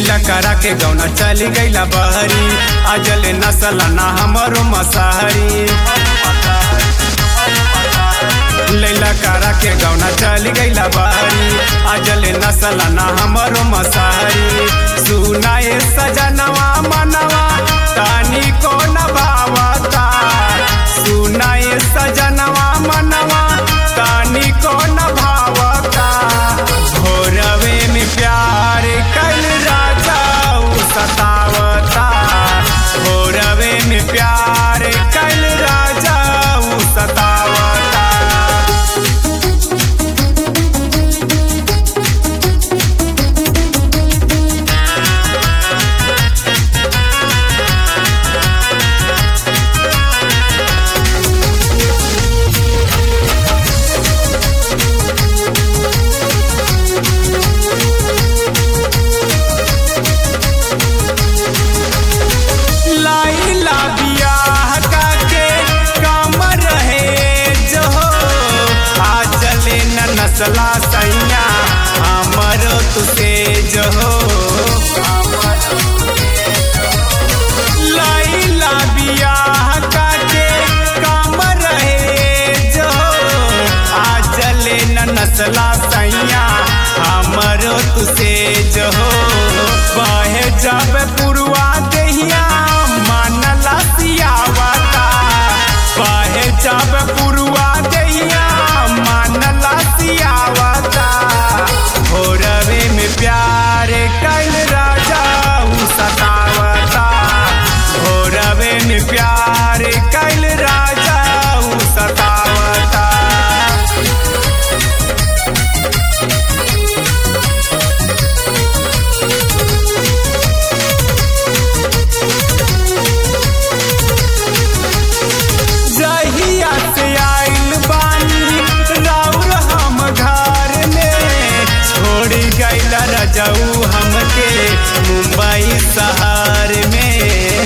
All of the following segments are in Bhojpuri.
लैला करा के गौना चली गईला बहरी अजल नसल ना हमरो मसाहरी लैला करा के गौना चली गईला बहरी अजल नसल ना हमरो मसाहरी सुनाए सजनवा मनवा तानी को न भावता सुनाए सजनवा मनवा तानी को न भावता भोरवे में प्यार कल राजा उ सतावता भोरवे में प्यार कल राजा उ सतावता लाइला बियाह काके काम रहे जो आ चले न नसला सैया हमर तुसे जो लाइला बियाह काके काम रहे जो आ चले न नसला सैया हमर तुसे जो बहे जब पुरवा दहिया मानला सियावता बहे जब पुरवा दहिया मानला सियावता भोरवे में प्यार कल राजा उ सतावता भोरवे में प्यार कल राजा उ सतावता जहिया से आइल बानी राउर हम घर में छोड़ गइल रजऊ हमके मुंबई शहर में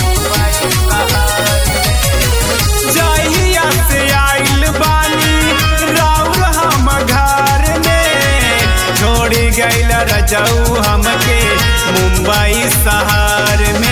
जहिया से आइल बानी राउर हम घर में छोड़ गइल रजऊ हमके मुंबई शहर में